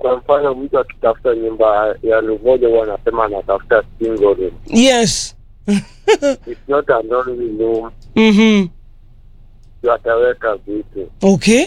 kwa mfano mtu akitafuta nyumba ya lumoja huwa anasema anatafuta single room. yes It's not a lonely room, mm-hmm. ndio ataweka vitu okay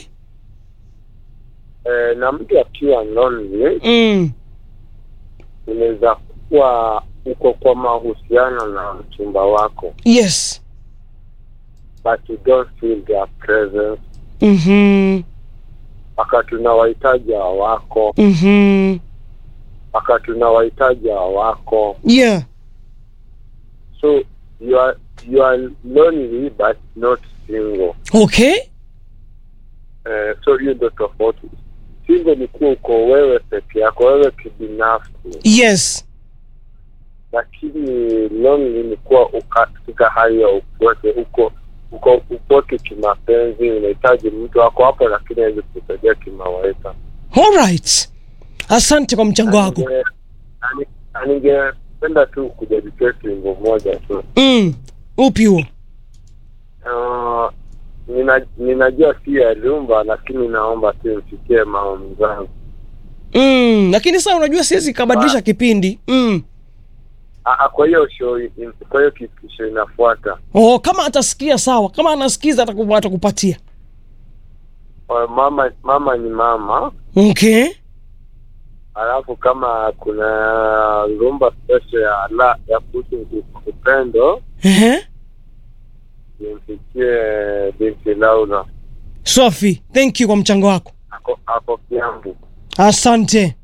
e, na mtu akiwa lonely mm. unaweza kuwa uko kwa mahusiano na mchumba wako yes but you don't feel their presence mm-hmm. wakati unawahitaji hawako Mm-hmm. wakati unawahitaji hawako yeah so you are, you are lonely but not single okay Eh, so hiyo ndo tofauti single ni kuwa uko wewe peke yako wewe kibinafsi yes lakini lonely ni kuwa uka- katika hali ya upweke uko uko upweke kimapenzi unahitaji mtu wako hapo lakini awezi kusaidia kimawaida alright asante kwa mchango wako Ninge- ani- na ningependa tu kujadiketi wimbo moja tu mm. upi huo uh, nina, ninajua si ya lumba lakini naomba tu mfikie maoni zangu mm. lakini saa unajua siwezi kabadilisha kipindi mm. Ah, ah, kwa hiyo show in- kwa hiyo kipisho inafuata oh, kama atasikia sawa kama anasikiza ataku- atakupatia Uh, mama mama ni mama okay alafu kama kuna rumba special ya la ya kuhusu upendo Ehe. nimfikie binti Laura Sophie, thank you kwa mchango wako ako, ako Kiambu. asante